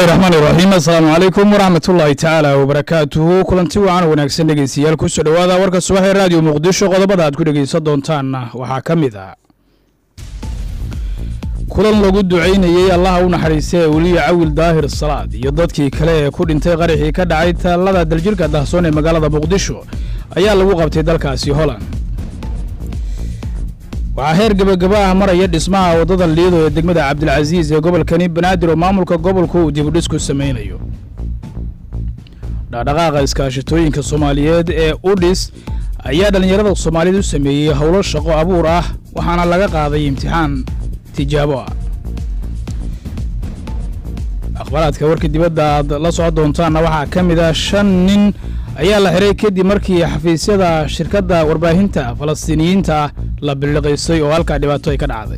bismillahi raxmaani raxiim assalaamu calaykum waraxmat ullaahi tacaala wabarakaatuhu kulanti wacan wanaagsan dhegeystayaal kusoo dhowaada warka subax ee raadiyo muqdisho qodobada aad ku dhegeysan doontaanna waxaa ka mid ah kulan lagu ducaynayey allaha u naxariista ee weliya cawil daahir salaad iyo dadkii kale ee ku dhintay qaraxii ka dhacay taalada daljirka dahsoon ee magaalada muqdisho ayaa lagu qabtay dalkaasi holand waxaa heer gebagaba ah maraya dhismaha waddada liido ee degmada cabdilcasiis ee gobolkani banaadir oo maamulka gobolku uu dibudhis ku samaynayo dhaqdhaqaaqa iskaashatooyinka soomaaliyeed ee udhis ayaa dhallinyarada soomaaliyeed u sameeyey howlo shaqo abuur ah waxaana laga qaaday imtixaan tijaabo ah akhbaaraadka warka dibadda aad la socon doontaanna waxaa ka mid ah shan nin ayaa la xiray kadib markii xafiisyada shirkadda warbaahinta falastiiniyiinta la billiqaysay oo halkaa dhibaato ay ka dhacday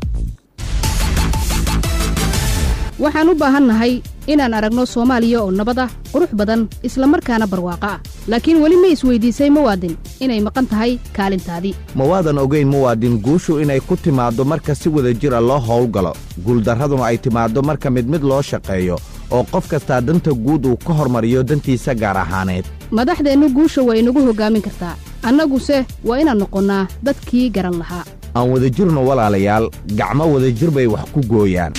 waxaan u baahannahay inaan aragno soomaaliya oo nabad ah qurux badan isla markaana barwaaqo ah laakiin weli ma isweydiisay muwaadin inay maqan tahay kaalintaadii ma waadan ogayn muwaadin guushu inay ku timaaddo marka si wada jira loo howlgalo guuldarraduna ay timaaddo marka mid mid loo shaqeeyo oo qof kastaa danta guud uu ka hormariyo dantiisa gaar ahaaneed madaxdeennu guusha waa inagu hoggaamin kartaa annaguse waa inaan noqonnaa dadkii garan lahaa aan wadajirno walaalayaal gacmo wadajir bay wax ku gooyaan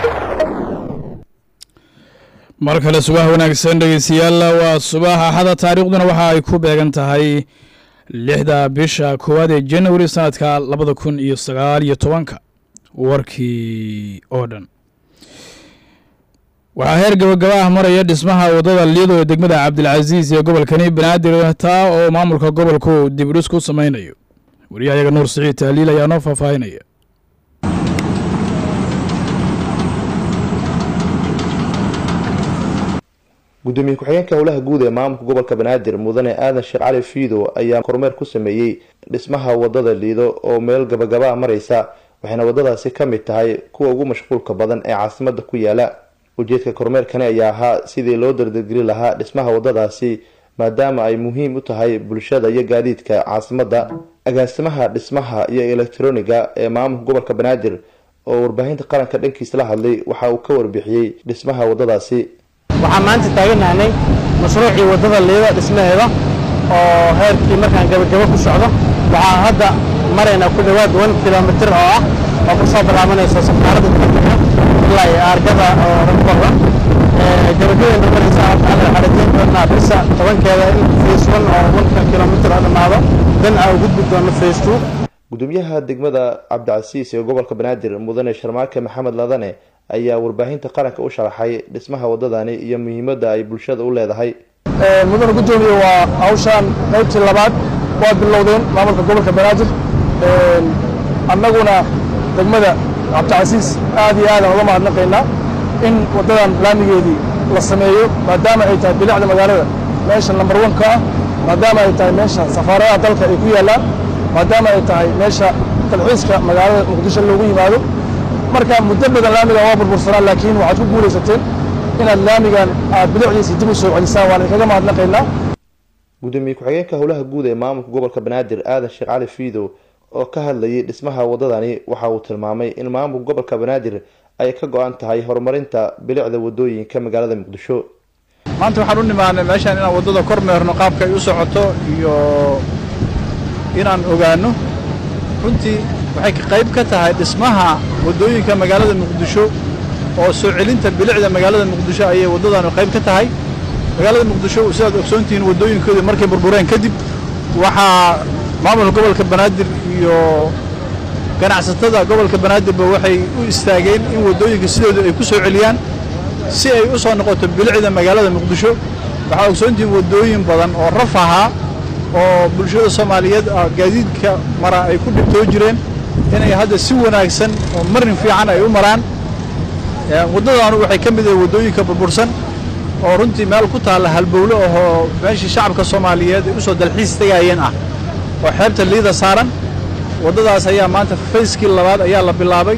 mar kale subax wanaagsan dhegeystayaal waa subax axada taariikhduna waxa ay ku beegan tahay lixda bisha koowaad ee janawari sanadka labada kun iyo sagaal iyo tobanka warkii oo dhan waxaa heer gabagaba ah maraya dhismaha waddada liido ee degmada cabdilcasiis ee gobolkani banaadir taa oo maamulka gobolku dibudhis ku samaynayo wariyahayaga nuur siciid taaliil ayaa noo faahfaahinaya gudoomiye ku-xigeenka howlaha guud ee maamulka gobolka banaadir mudane aadan sheekh cali fiido ayaa kormeer ku sameeyey dhismaha wadada liido oo meel gabagaba maraysa waxayna wadadaasi ka mid tahay kuwa ugu mashquulka badan ee caasimada ku yaala ujeedka kormeerkani ayaa ahaa sidii loo dardargeli lahaa dhismaha wadadaasi maadaama ay muhiim u tahay bulshada iyo gaadiidka caasimada agaasimaha dhismaha iyo elektroniga ee maamulka gobolka banaadir oo warbaahinta qaranka dhankiisa la hadlay waxa uu ka warbixiyey dhismaha wadadaasi waxaan maanta taaganahnay mashruucii waddada liida dhismaheeda oo heerkii markaan gabagabo ku socdo waxaan hadda maraynaa ku dhowaad wan kilomitir oo ah oo ka soo bilaabanayso safaaradda degdega ilaa iyo aargada oo rankorda gabagabeena maraysa waxaan xarajayn doonaa bisa tobankeeda in face one oo wanka kilomitir oo dhammaado dan aan u gudbi doono face two gudoomiyaha degmada cabdicasiis ee gobolka banaadir mudane sharmaake maxamed ladane ayaa warbaahinta qaranka u sharaxay dhismaha wadadani iyo muhiimadda ay bulshada u leedahay mudane gudoomiye waa hawshaan qaybtii labaad waa bilowdeen maamulka gobolka banaadir annaguna degmada cabdicasiis aad iyo aadaan uga mahadnaqaynaa in waddadan laamigeedii la sameeyo maadaama ay tahay bilicda magaalada meesha lambar one ka ah maadaama ay tahay meesha safaaradaha dalka ay ku yaallaan maadaama ay tahay meesha dalxiiska magaalada muqdisho loogu yimaado marka muddo badan laamigan waa burbursanaa laakiin waxaad ku guulaysateen inaad laamigan aad bilicdiisa dib u soo celisaan waan idinkaga mahadnaqaynaa gudoomiye ku-xigeenka howlaha guud ee maamulka gobolka banaadir aadan sheekh cali fiidow oo ka hadlayay dhismaha wadadani waxa uu tilmaamay in maamulka gobolka banaadir ay ka go-an tahay horumarinta bilicda wadooyinka magaalada muqdisho maanta waxaan u nimaanay meeshaan inaan waddada kor meerno qaabka ay u socoto iyo inaan ogaano runtii waxay qayb ka tahay dhismaha waddooyinka magaalada muqdisho oo soo celinta bilicda magaalada muqdisho ayay waddadanu qayb ka tahay magaalada muqdisho sidaad ogsoontihiin waddooyinkoodii markay burbureen kadib waxaa maamulka gobolka banaadir iyo ganacsatada gobolka banaadirba waxay u istaageen in waddooyinka sidooda ay ku soo celiyaan si ay u soo noqoto bilicda magaalada muqdisho waxaa ogsoontihiin waddooyin badan oo raf ahaa oo bulshada soomaaliyeed gaadiidka mara ay ku dhibtoo jireen inay hadda si wanaagsan oo marin fiican ay u maraan waddadaanu waxay ka mid yahay waddooyinka burbursan oo runtii meel ku taalla halbowle ahoo meeshii shacabka soomaaliyeed ay u soo dalxiis tegayeen ah oo xeebta liida saaran waddadaas ayaa maanta fayskii labaad ayaa la bilaabay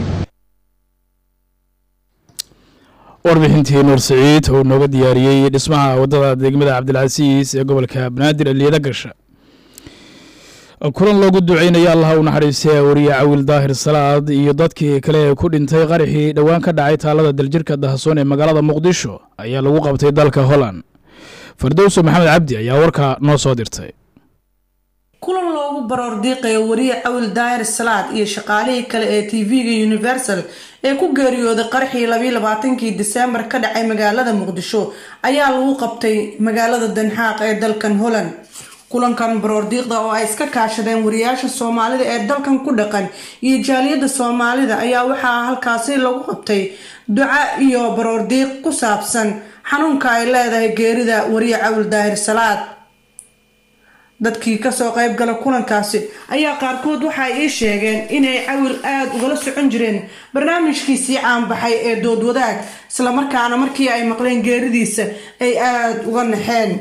warbixintii nuur siciid oo nooga diyaariyey dhismaha waddada degmada cabdilcasiis ee gobolka banaadir ee liida gasha kulan loogu duceynaya allaha u naxariistay wariye cawil daahir salaad iyo dadkii kale ee ku dhintay qaraxii dhowaan ka dhacay taalada daljirka dahasoon ee magaalada muqdisho ayaa lagu qabtay dalka holland fardowso maxamed cabdi ayaa warkaa noo soo dirtay kulan loogu baroor diiqayo wariye cawil daahir salaad iyo shaqaalihii kale ee tv-ga universal ee ku geeriyooday qarxii labiyi labaatankii diseembar ka dhacay magaalada muqdisho ayaa lagu qabtay magaalada danxaaq ee dalkan holland kulankan baroordiiqda oo ay iska kaashadeen wariyaasha soomaalida ee dalkan ku dhaqan iyo jaaliyadda soomaalida ayaa waxaa halkaasi lagu qabtay duca iyo baroordiiq ku saabsan xanuunka ay leedahay geerida wariye cawil daahir salaad dadkii kasoo qayb gala kulankaasi ayaa qaarkood waxay ii sheegeen inay cawil aada ugala socon jireen barnaamijkiisii caanbaxay ee dood wadaag islamarkaana markii ay maqleen geeridiisa ay aada uga naxeen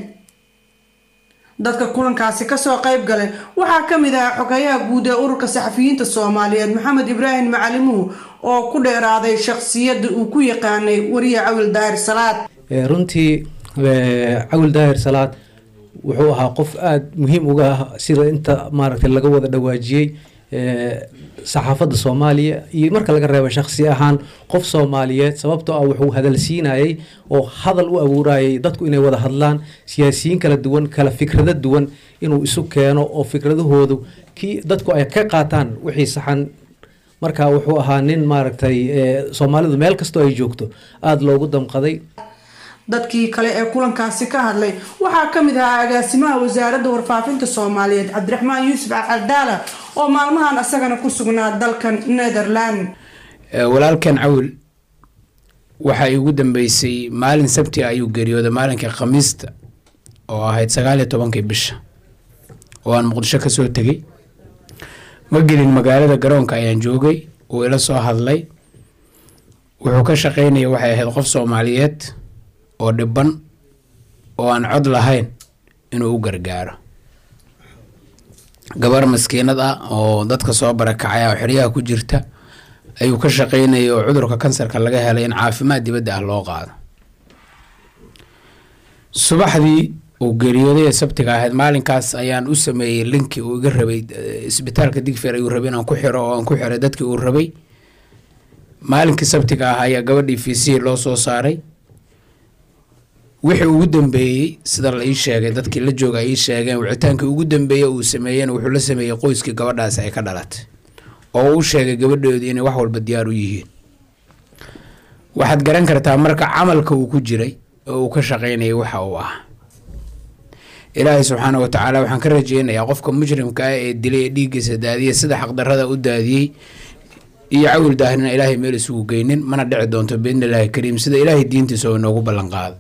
dadka kulankaasi kasoo qayb galay waxaa kamid ahaa xogayaha guud ee ururka saxafiyiinta soomaaliyeed maxamed ibraahim macalimuhu oo ku dheeraaday shaqsiyada uu ku yaqaanay wariye cawil daahir salaad runtii cawil daahir salaad wuxuu ahaa qof aada muhiim uga ah sida inta maaragtay laga wada dhawaajiyey saxaafadda soomaaliya iyo marka laga reebo shaksi ahaan qof soomaaliyeed sababtoo ah wuxuu hadalsiinayay oo hadal u abuurayay dadku inay wada hadlaan siyaasiyiin kala duwan kala fikrado duwan inuu isu keeno oo fikradahoodu kii dadku ay ka qaataan wixii saxan marka wuxuu ahaa nin maaragtay soomaalidu meel kastoo ay joogto aada loogu damqaday dadkii kale ee kulankaasi ka hadlay waxaa kamid ahaa agaasimaha wasaaradda warfaafinta soomaaliyeed cabdiraxmaan yuusuf alcadaala oo maalmahan isagana ku sugnaa dalkan netherland walaalkan cawil waxaa igu dambeysay maalin sabti ayuu geeriyooday maalinkii khamiista oo ahayd sagaal iyo tobankii bisha oo aan muqdisho kasoo tegay ma gelin magaalada garoonka ayaan joogay uu ila soo hadlay wuxuu ka shaqeynaya waxay ahayd qof soomaaliyeed oo dhiban oo aan cod lahayn inuu u gargaaro gabar maskiinad ah oo dadka soo barakacay oo xeryaha ku jirta ayuu ka shaqeynayay oo cudurka kansarka laga helay in caafimaad dibadda ah loo qaado subaxdii uu geeriyooday ee sabtiga ahayd maalinkaas ayaan u sameeyey linkii uu iga rabay isbitaalka digfeer ayuu rabay inaan ku xiro oo aan ku xiray dadkii uu rabay maalinkii sabtiga ah ayaa gabadhii fiisihii loo soo saaray wixii ugu dambeeyey sida la ii sheegay dadkii la jooga ay ii sheegeen wicitaankii ugu dambeeyey uu sameeyeen wuxuu la sameeyey qoyskii gabadhaasi ay ka dhalatay oo uu sheegay gabadhoodu inay wax walba diyaar u yihiin waxaad garan kartaa marka camalka uu ku jiray oo uu ka shaqeynayay waxa uu ah ilaahay subxaana wa tacaala waxaan ka rajeynayaa qofka mujrimka ah ee dilay ee dhiiggiisa daadiyay sida xaqdarada u daadiyey iyo cawil daahirna ilaahay meel isugu geynin mana dhici doonto biidni illaahi kariim sida ilaahay diintiisa oo inoogu ballan qaaday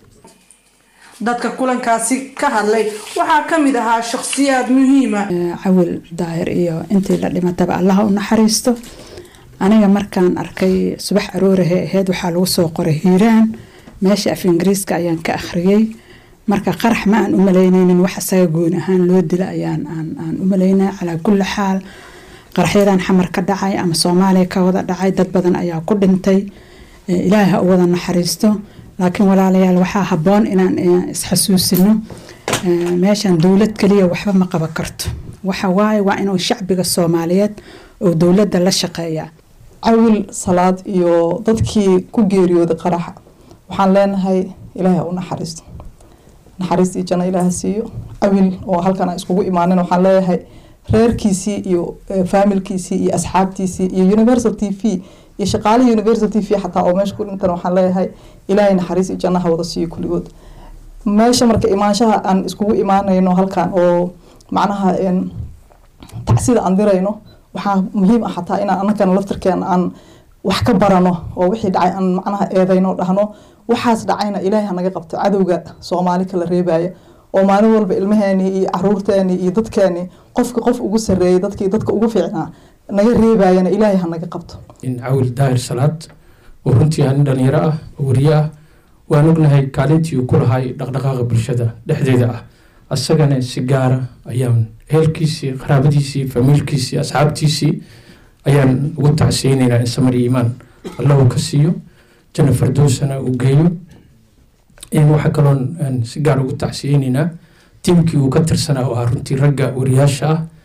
dadka kulankaasi ka hadlay waxaa kamid ahaa shakhsiyaad muhiima cawil daahir iyo intii la dhimataba allaha u naxariisto aniga markaan arkay subax aroorahee aheyd waxaa lagu soo qoray hiiraan meesha af ingiriiska ayaan ka akhriyey marka qarax ma aan u malaynaynin wax isaga gooni ahaan loo dila ayaan aan u malaynay calaa kulli xaal qaraxyadan xamar ka dhacay ama soomaaliya ka wada dhacay dad badan ayaa ku dhintay ilaahay ha u wada naxariisto laakiin walaalayaal waxaa habboon inaan isxasuusino meeshan dowlad kaliya waxba ma qaban karto waxa waaye waa inuu shacbiga soomaaliyeed oo dowladda la shaqeeya cawil salaad iyo dadkii ku geeriyooday qaraxa waxaan leenahay ilaahay ha u naxariisto naxariistii janno ilaaha siiyo cawil oo halkan aan iskugu imaanin waxaan leeyahay reerkiisii iyo faamilkiisii iyo asxaabtiisii iyo universal t v iyo shaqaalihii universal t v xataa oo meesha ku dhintan waxaan leeyahay ilaahay naxariis iyo jannaha wada siiyo kulligood meesha marka imaanshaha aan iskugu imaanayno halkan oo macnaha tacsida aan dirayno waxaa muhiim ah xataa inaan anagana laftirkeena aan wax ka barano oo wixii dhacay aan macnaha eedayno dhahno waxaas dhacayna ilaahay hanaga qabto cadowga soomaali kala reebaya oo maalin walba ilmaheeni iyo caruurteeni iyo dadkeeni qofka qof ugu sareeyay dadkii dadka ugu fiicnaa naga reebayana ilaahay hanaga qabto in cawil daahir salaad oo runtii ah nin dhalinyaro ah oo wariye ah waan ognahay kaalintii uu ku lahay dhaqdhaqaaqa bulshada dhexdeeda ah asagana si gaara ayaan ehelkiisii qaraabadiisii famiilkiisii asxaabtiisii ayaan ugu tacsiyeynaynaa in samar iyo iimaan allahu ka siiyo janna fardowsana uu geeyo waxaa kaloon si gaar ugu tacsiyeynaynaa tiimkii uu ka tirsanaa oo ah runtii ragga wariyaasha ah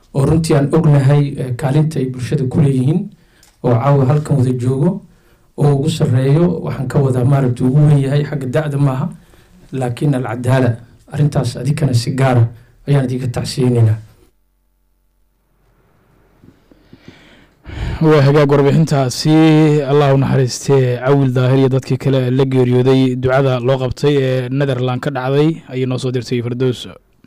oo runtii aan ognahay kaalinta ay bulshada ku leeyihiin oo caawa halkan wada joogo oo ugu sarreeyo waxaan ka wadaa maaragta ugu wen yahay xagga da-da maaha laakiin alcadaala arrintaas adikana si gaara ayaan idinka tacsiyeynaynaa waa hagaag warbixintaasi allah u naxariistee cawil daahir iyo dadkii kale la geeriyooday ducada loo qabtay ee netherland ka dhacday ayay noo soo dirtay fardows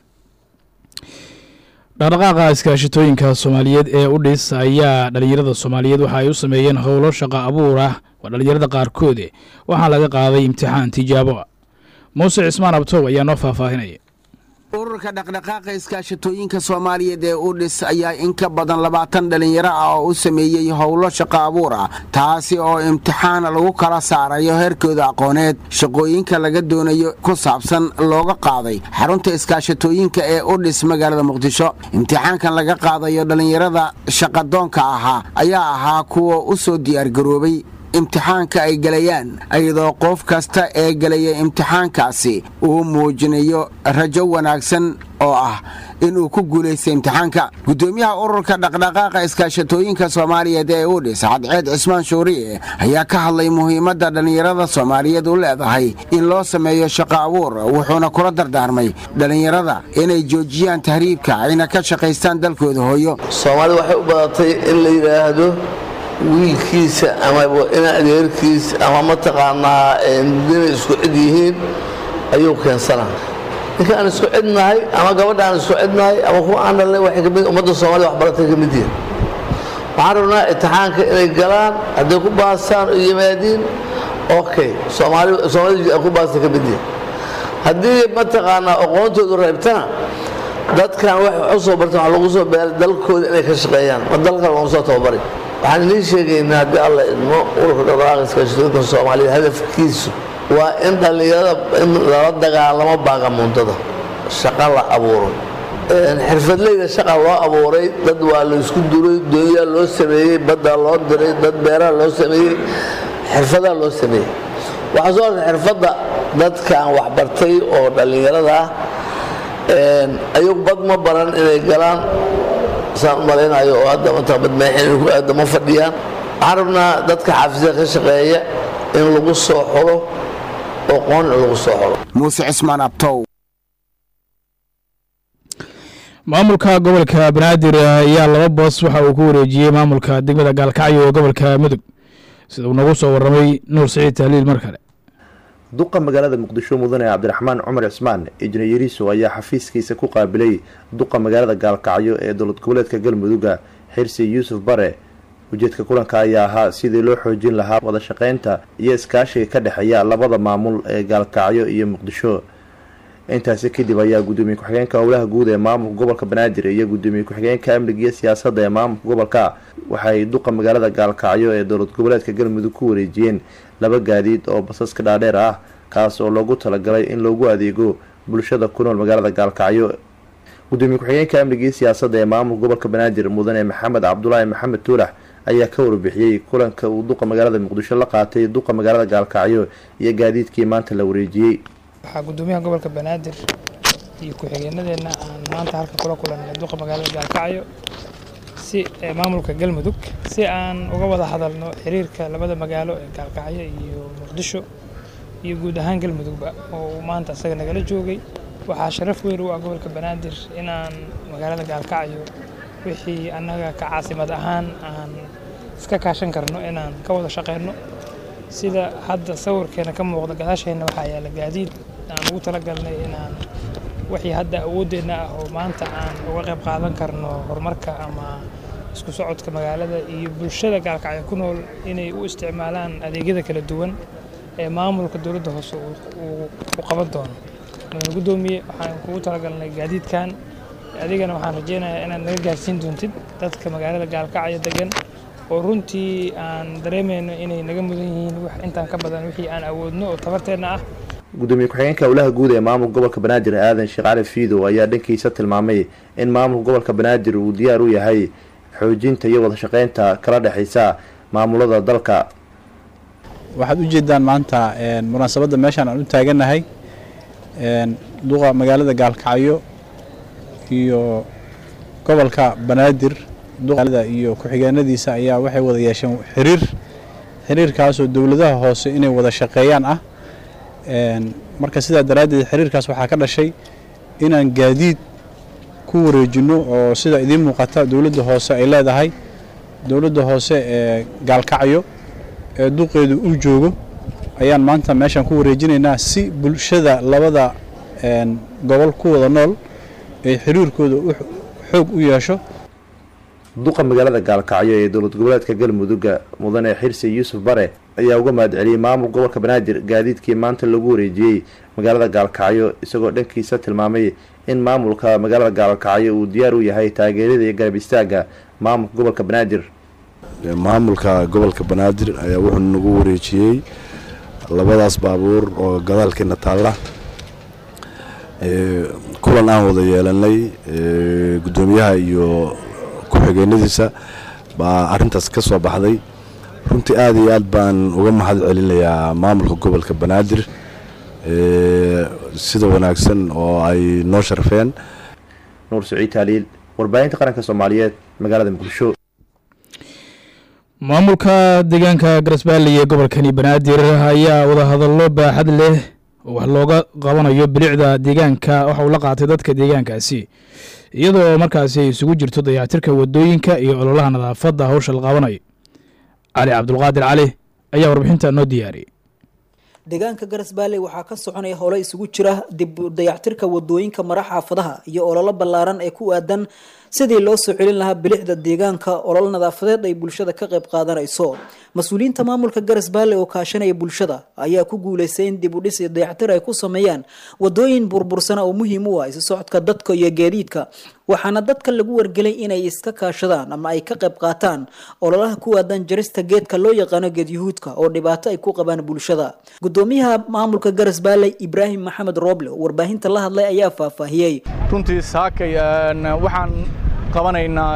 dhaqdhaqaaqa iskaashitooyinka soomaaliyeed ee u dhis ayaa dhalinyarada soomaaliyeed waxa ay u sameeyeen howlo shaqo abuur ah waa dhalinyarada qaarkoode waxaa laga qaaday imtixaan tijaabo ah muuse cismaan abtow ayaa noo faahfaahinaya ururka dhaqdhaqaaqa iskaashatooyinka soomaaliyeed ee u dhis ayaa in ka badan labaatan dhallinyaro ah oo u sameeyey howlo shaqo abuur ah taasi oo imtixaan lagu kala saarayo heerkooda aqooneed shaqooyinka laga doonayo ku saabsan looga qaaday xarunta iskaashatooyinka ee u dhis magaalada muqdisho imtixaankan laga qaadayo dhallinyarada shaqadoonka ahaa ayaa ahaa kuwa u soo diyaargaroobay imtixaanka ay gelayaan iyadoo qof kasta ee gelaya imtixaankaasi uu muujinayo rajo wanaagsan oo ah inuu ku guulaystay imtixaanka gudoomiyaha ururka dhaqdhaqaaqa iskaashatooyinka soomaaliyeed ee udhis cadceed cismaan shuuriye ayaa ka hadlay muhiimadda dhallinyarada soomaaliyeed u leedahay in loo sameeyo shaqo abuur wuxuuna kula dardaarmay dhallinyarada inay joojiyaan tahriibka ayna ka shaqaystaan dalkooda hooyo soomaalida waxay u badatay in la yidhaahdo wiilkiisa ama ina adeerkiis ama mataqaanaa inay isku cid yihiin ayuu keensanaa ninka aan isku cidnahay ama gabadha aan isku cidnahay ama kuwa aan dhalnay waxay kamid ummadda soomaalida waxbaratay ka mid yihiin waxaan rabnaa imtixaanka inay galaan hadday ku baasaan oo yimaadiin okay soomaali soomaalida ku baasta ka mid yihiin haddii mataqaanaa aqoontoodu reebtana dadkan waxay u soo barteen waxaa lagu soo beelay dalkooda inay ka shaqeeyaan ma dalka laguma soo tababari waxaan idiin sheegaynaa haddii alla idmo ururka dhaqdhaqaaqa iskaashatooyinka soomaaliyeed hadafkiisu waa in dhallinyarada in lala dagaalamo baagamuundada shaqo la abuuro xirfadleyda shaqa loo abuuray dad waa la isku duray doonyaa loo sameeyey baddaa loo diray dad beeraha loo sameeyey xirfadaa loo sameeyey waxaa soo artay xirfadda dadka aan waxbartay oo dhallinyarada ah ayuu bad ma baran inay galaan saan u malaynayo oo hadda mata badmaaxin ku aada ma fadhiyaan waxaan rabnaa dadka xaafisada ka shaqeeya in lagu soo xulo oo qoon in lagu soo xulo muuse cismaan abtow maamulka gobolka banaadir ayaa laba boos waxa uu ku wareejiyey maamulka degmada gaalkacyo ee gobolka mudug sida uu nagu soo waramay nuur siciid tahliil mar kale duqa magaalada muqdisho mudane cabdiraxmaan cumar cismaan ijne yariiso ayaa xafiiskiisa ku qaabilay duqa magaalada gaalkacyo ee dowlad goboleedka galmudugga xirsi yuusuf bare ujeedka kulanka ayaa ahaa sidii loo xoojin lahaa wada shaqeynta iyo iskaashiga ka dhexeeya labada maamul ee gaalkacyo iyo muqdisho intaasi kadib ayaa gudoomiye ku-xigeenka howlaha guud ee maamulka gobolka banaadir iyo gudoomiye ku-xigeenka amniga iyo siyaasadda ee maamulka gobolka waxay duqa magaalada gaalkacyo ee dowlad goboleedka galmudug ku wareejiyeen laba gaadiid oo basaska dhaadheer ah kaas oo loogu talagalay in loogu adeego bulshada ku nool magaalada gaalkacyo gudoomiye ku-xigeenka amniga iyo siyaasadda ee maamulka gobolka banaadir mudane maxamed cabdulaahi maxamed tuulax ayaa ka warbixiyey kulanka uu duqa magaalada muqdisho la qaatay duqa magaalada gaalkacyo iyo gaadiidkii maanta la wareejiyey waxaa gudoomiyaha gobolka banaadir iyo ku-xigeenadeenna aan maanta halka kula kulannay duqa magaalada gaalkacyo si maamulka galmudug si aan uga wada hadalno xiriirka labada magaalo ee gaalkacyo iyo muqdisho iyo guud ahaan galmudugba oo uu maanta isaga nagala joogay waxaa sharaf weyn u ah gobolka banaadir inaan magaalada gaalkacyo wixii annaga ka caasimad ahaan aan iska kaashan karno inaan ka wada shaqeyno sida hadda sawirkeena ka muuqda gadaasheenna waxaa yaala gaadiid aan ugu talagalnay inaan wixii hadda awooddeenna ah oo maanta aan uga qayb qaadan karno horumarka ama isku socodka magaalada iyo bulshada gaalkacyo ku nool inay u isticmaalaan adeegyada kala duwan ee maamulka dowladda hoose uu qaban doono mudane guddoomiye waxaan kugu talagalnay gaadiidkan adigana waxaan rajeynayaa inaad naga gaarsiin doontid dadka magaalada gaalkacyo degan oo runtii aan dareemayno inay naga mudan yihiin wax intaan ka badan wixii aan awoodno oo tabarteenna ah gudoomiye ku-xigeenka howlaha guud ee maamulka gobolka banaadir aadan sheekh cali fiidow ayaa dhankiisa tilmaamay in maamulka gobolka banaadir uu diyaar u yahay xoojinta iyo wada shaqeynta kala dhexeysa maamulada dalka waxaad u jeedaan maanta munaasabadda meeshaan aan u taagannahay duqa magaalada gaalkacyo iyo gobolka banaadir duqaalada iyo ku-xigeenadiisa ayaa waxay wada yeesheen xiriir xiriirkaasoo dowladaha hoose inay wada shaqeeyaan ah marka sidaa daraaddeed xiriirkaas waxaa ka dhashay inaan gaadiid ku wareejinno oo sida idiin muuqata dowladda hoose ay leedahay dowladda hoose ee gaalkacyo ee duqeedu uu joogo ayaan maanta meeshaan ku wareejinaynaa si bulshada labada gobol ku wada nool ay xiriirkooda xoog u yeesho duqa magaalada gaalkacyo ee dowlad goboleedka galmudugga mudane xirsi yuusuf bare ayaa uga mahad celiyey maamul gobolka banaadir gaadiidkii maanta lagu wareejiyey magaalada gaalkacyo isagoo dhankiisa tilmaamay in maamulka magaalada gaalkacyo uu diyaar u yahay taageerada iyo garab istaaga maamulka gobolka banaadir maamulka gobolka banaadir ayaa wuxuu nagu wareejiyey labadaas baabuur oo gadaalkeena taalla kulan aan wada yeelanay guddoomiyaha iyo ku-xigeenadiisa baa arintaas ka soo baxday runtii aada iyo aad baan uga mahad celinayaa maamulka gobolka banaadir sida wanaagsan oo ay noo sharfeen nuur saciid taaliil warbaahinta qaranka soomaaliyeed magaalada muqdisho maamulka deegaanka garasbaalley ee gobolkani banaadir ayaa wadahadallo baaxad leh wax looga qabanayo bilicda deegaanka waxa uu la qaatay dadka deegaankaasi iyadoo markaasi ay isugu jirto dayactirka wadooyinka iyo ololaha nadaafadda hawsha la qabanayo cali cabdulqaadir cali ayaa warbixinta noo diyaariyey deegaanka garasbaalley waxaa ka soconaya howlo isugu jira dib dayactirka wadooyinka mara xaafadaha iyo ololo ballaaran ee ku aadan sidii loo soo celin lahaa bilicda deegaanka olol nadaafadeed ay bulshada ka qayb qaadanayso mas-uuliyiinta maamulka garasbaalley oo kaashanaya bulshada ayaa ku guuleystay in dib u dhis iyo dayactir ay ku sameeyaan wadooyin burbursana oo muhiim u ah isu socodka dadka iyo gaadiidka waxaana dadka lagu wargelay inay iska kaashadaan ama ay ka qayb qaataan ololaha ku aadan jarista geedka loo yaqaano geedyahuudka oo dhibaato ay ku qabaan bulshada gudoomiyaha maamulka garasbaalley ibraahim maxamed rooble oo warbaahinta la hadlay ayaa faahfaahiyey runtii saakay waxaan qabanaynaa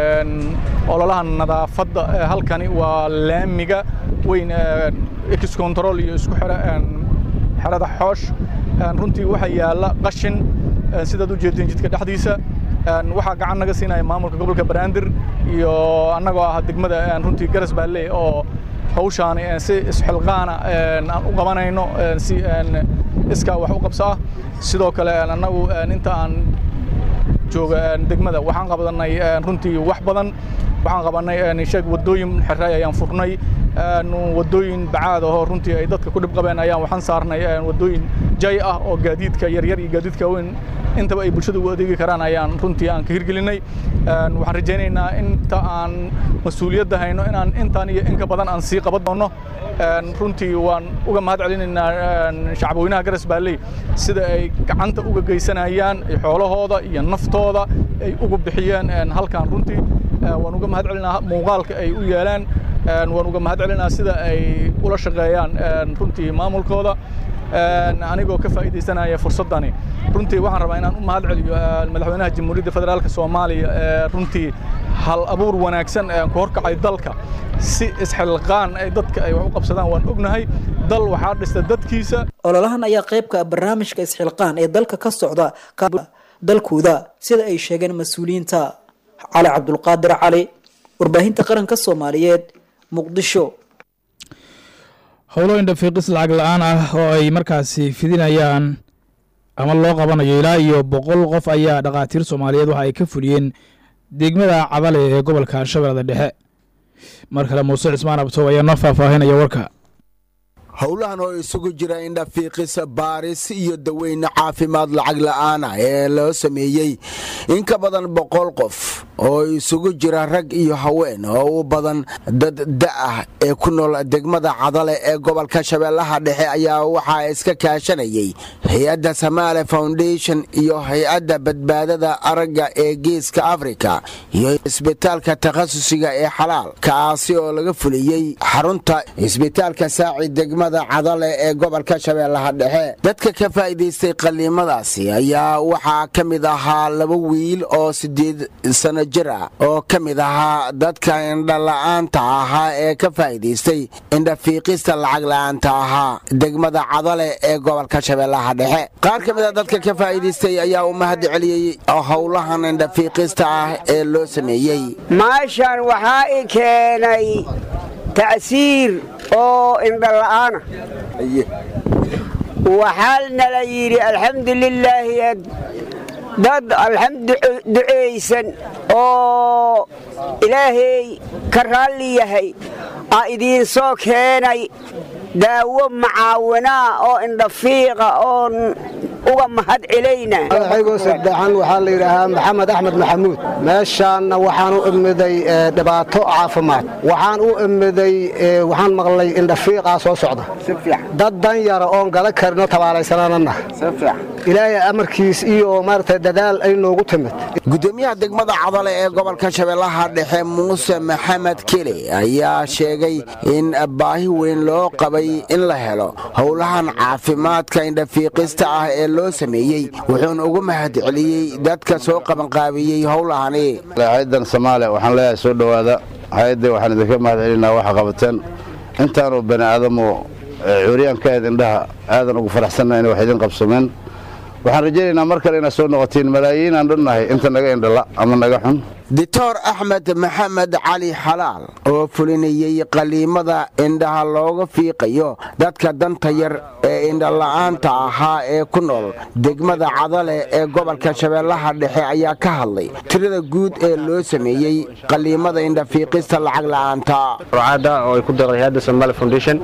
ololaha nadaafadda halkani waa laamiga weyn ex control iyo isku xira xerada xoosh runtii waxaa yaalla qashin sidaad u jeedeen jidka dhexdiisa waxaa gacan naga siinaya maamulka gobolka banaadir iyo annagoo ah degmada runtii garas baalley oo hawshaani si isxilqaana aan u qabanayno si iskaa wax u qabso ah sidoo kale annagu inta aan jooga degmada waxaan qabanay runtii wax badan waxaan qabanay sheeg wadooyin xeray ayaan furnay wadooyin bacaad ahoo runtii ay dadka ku dhib qabeen ayaan waxaan saarnay wadooyin jay ah oo gaadiidka yaryar iyo gaadiidka weyn intaba ay bulshada u adeegi karaan ayaan runtii aan ka hirgelinay waxaan rajaynaynaa inta aan mas-uuliyadda hayno inaan intaan iyo inka badan aan sii qaban doono runtii waan uga mahad celinaynaa shacabweynaha garas baalley sida ay gacanta uga geysanayaan xoolahooda iyo naftooda ay ugu bixiyeen halkan runtii waan uga mahad celinaa muuqaalka ay u yeelaan waan uga mahad celinaa sida ay ula shaqeeyaan runtii maamulkooda anigoo ka faa'iidaysanaya fursaddani runtii waxaan rabaa inaan u mahad celiyo madaxweynaha jamhuuriyadda federaalka soomaaliya runtii hal abuur wanaagsan ku horkacay dalka si isxilqaan ay dadka ay wax u qabsadaan waan ognahay dal waxaa dhista dadkiisa ololahan ayaa qaybka barnaamijka isxilqaan ee dalka ka socda dalkooda sida ay sheegeen mas-uuliyiinta cali cabdulqaadir cali warbaahinta qaranka soomaaliyeed muqdisho howlo indhafiiqis lacag la-aan ah oo ay markaasi fidinayaan ama loo qabanayo ilaa iyo boqol qof ayaa dhakhaatiir soomaaliyeed waxa ay ka fuliyeen degmada cabale ee gobolka shabeellada dhexe mar kale muuse cismaan abtow ayaa noo faahfaahinaya warka howlahan oo isugu jira indhafiiqis baaris iyo daweyne caafimaad lacag la'aana ee loo sameeyey in ka badan boqol qof oo isugu jira rag iyo haween oo u badan dad da'ah ee ku nool degmada cadale ee gobolka shabeellaha dhexe ayaa waxaa iska kaashanayay hay-adda samaale foundation iyo hay-adda badbaadada aragga ee geeska afrika iyo isbitaalka takhasusiga ee xalaal kaasi oo laga fuliyey xarunta isbitaalka saaci degmada cadale ee gobolka shabeellaha dhexe dadka ka faa'iidaystay qaliimadaasi ayaa waxaa ka mid ahaa laba wiil oo siddeed sano jir ah oo ka mid ahaa dadka indhala-aanta ahaa ee ka faa'iidaystay indhafiiqista lacag la-aanta ahaa degmada cadale ee gobolka shabeellaha dhexe qaar ka mid a dadka ka faa'iidaystay ayaa u mahad celiyey howlahan indhafiiqista ah ee loo sameeyey maashan waxaa i keenay tacsiir oo indhala'aana waxaa nala yidhi alxamdu lilaahi dad alxamdu ducaysan oo ilaahay ka raalli yahay aa idiin soo keenay daawo macaawinaa oo indhafiiqa oon uga mahad celayna madaxaygoo saddexan waxaa la yidhaahaa maxamed axmed maxamuud meeshaanna waxaan u imiday dhibaato caafimaad waxaan u imiday waxaan maqlay indhafiiqaa soo socda dad dan yara oon gada karino tabaalaysananana ilaahay amarkiis iyo maaragtay dadaal ay noogu timid gudoomiyaha degmada cadale ee gobolka shabeellaha dhexe muuse maxamed kele ayaa sheegay in baahi weyn loo qabay in la helo howlahan caafimaadka indhafiiqista ah ee loo sameeyey wuxuuna ugu mahad celiyey dadka soo qabanqaabiyey howlahani hayaddan soomaaliya waxaan leeyahay soo dhowaada hay-adda waxaan idinka mahad celinaa waxa qabateen intaanu bani aadamu cuuriyaan ka eed indhaha aadan ugu faraxsanna inay wax idin qabsameen waxaan rajaynaynaa mar kale inaad soo noqotiin malaayiin aan dhannahay inta naga indhala ama naga xun doctor axmed maxamed cali xalaal oo fulinayey qaliimada indhaha looga fiiqayo dadka danta yar ee indhala'aanta ahaa ee ku nool degmada cadale ee gobolka shabeellaha dhexe ayaa ka hadlay tirada guud ee loo sameeyey qaliimada indhafiiqista lacag la'aanta rucaada oo ay ku deeqday hayadda somali foundation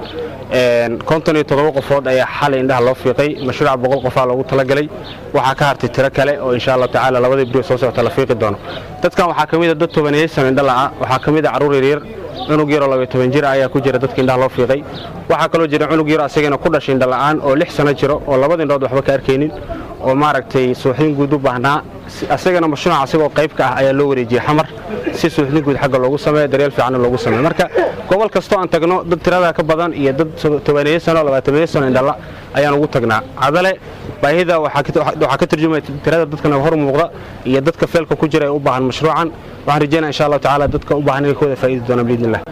konton iyo toddoba qofood ayaa xalay indhaha loo fiiqay mashruuca boqol qofaa loogu talagalay waxaa ka hartay tiro kale oo insha allahu tacaala labadii brio soo socota la fiiqi doono dadkan waxaa ka mid a dad tobaneeyey sano indhala'a waxaa ka mid a carruur yaryar cunug yaroo labaiyo toban jir ayaa ku jira dadka indhaha loo fiiqay waxaa kaloo jira cunug yaro asagana ku dhashay indhala'aan oo lix sano jiro oo labada indhood waxba ka arkaynin oo maaragtay suuxdin guud u baahnaa asagana mashruuca asagoo qayb ka ah ayaa loo wareejiyey xamar si suuxdin guud xagga loogu sameeyo daryeel fiicanna loogu sameeyo marka gobol kastoo aan tagno dad tirada ka badan iyo dad tobaneeye sano labaatameeye sano indhala ayaan ugu tagnaa cadale baahida waxaa ka turjumaya tirada dadkana hor muuqda iyo dadka feelka ku jira ee u baahan mashruucan waxaan rajeynaa insha allahu tacaala dadka u baahan inay ka wada faa'iidi doonaan biidnillah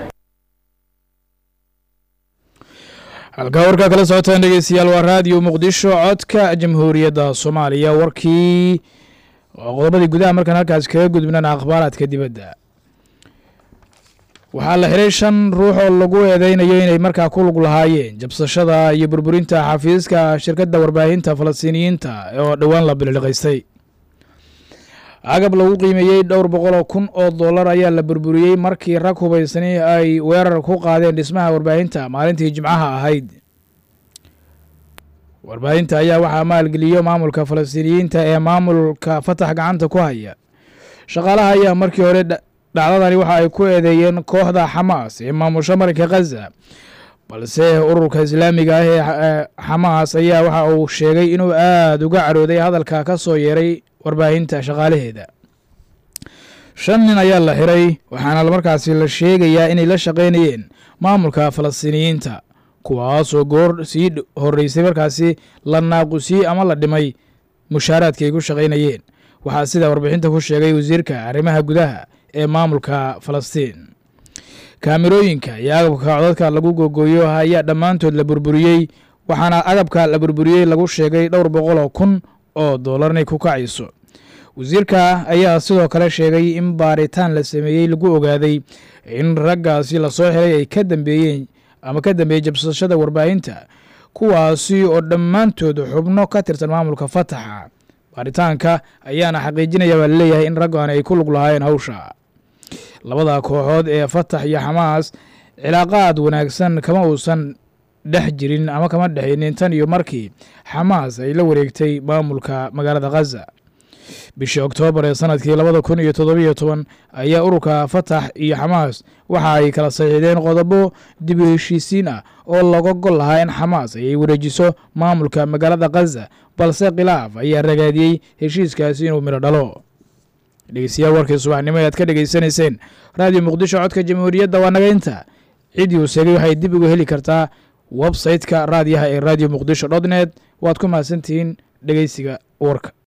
halkaa warkaa kala socotaan dhegeystayaal waa raadiyo muqdisho codka jamhuuriyadda soomaaliya warkii oo qodobadii gudaha markaan halkaas kaga gudbnana akhbaaraadka dibadda waxaa la xiray shan ruux oo lagu eedeynayo inay markaa ku lug lahaayeen jabsashada iyo burburinta xafiiska shirkadda warbaahinta falastiiniyiinta oo dhowaan la bililiqaystay agab lagu qiimeeyey dhowr boqoloo kun oo dollar ayaa la burburiyey markii rag hubaysani ay weerar ku qaadeen dhismaha warbaahinta maalintii jimcaha ahayd warbaahinta ayaa waxaa maalgeliyo maamulka falastiiniyiinta ee maamulka fatax gacanta ku haya shaqaalaha ayaa markii hore dhacdadani waxa ay ku eedeeyeen kooxda xamaas ee maamusha marinka khaza balse ururka islaamiga ah ee xamaas ayaa waxa uu sheegay inuu aada uga carooday hadalka ka soo yeeray warbaahinta shaqaalaheeda shan nin ayaa la xiray waxaana markaasi la sheegayaa inay la shaqaynayeen maamulka falastiiniyiinta kuwaasoo goor sii horreysay markaasi la naaqusiyey ama la dhimay mushaaraadka ay ku shaqaynayeen waxaa sidaa warbixinta ku sheegay wasiirka arrimaha gudaha ee maamulka falastiin kaamirooyinka iyo agabka codadka lagu googooyo ayaa dhammaantood la burburiyey waxaana agabka la burburiyey lagu sheegay dhowr boqoloo kun oo dollar inay ku kacayso wasiirka ayaa sidoo kale sheegay in baaritaan la sameeyey lagu ogaaday in raggaasi lasoo xiray ay ka dambeeyeen ama ka dambeeyey jabsashada warbaahinta kuwaasi oo dhammaantood xubno ka tirsan maamulka fataxa baaritaanka ayaana xaqiijinaya baa laleeyahay in raggan ay ku lug lahaayeen hawsha labada kooxood ee fatax iyo xamaas cilaaqaad wanaagsan kama uusan dhex jirin ama kama dhexaynin tan iyo markii xamaas ay la wareegtay maamulka magaalada khaza bishii oktoobar ee sanadkii labada kun iyo toddobiyo toban ayaa ururka fatax iyo xamaas waxa ay kala saxiixdeen qodobo dib u heshiisiin ah oo laga gol lahaa in xamaas ay wareejiso maamulka magaalada khaza balse khilaaf ayaa ragaadiyey heshiiskaasi inuu midho dhalo dhegeystayaal warkii subaxnimo e aad ka dhegeysanayseen raadiyo muqdisho codka jamhuuriyadda waa naga inta ciddii uu sheegay waxay dib uga heli kartaa websayte-ka raadiyaha ee radio muqdisho dot net waad ku mahadsantihiin dhegeysiga warka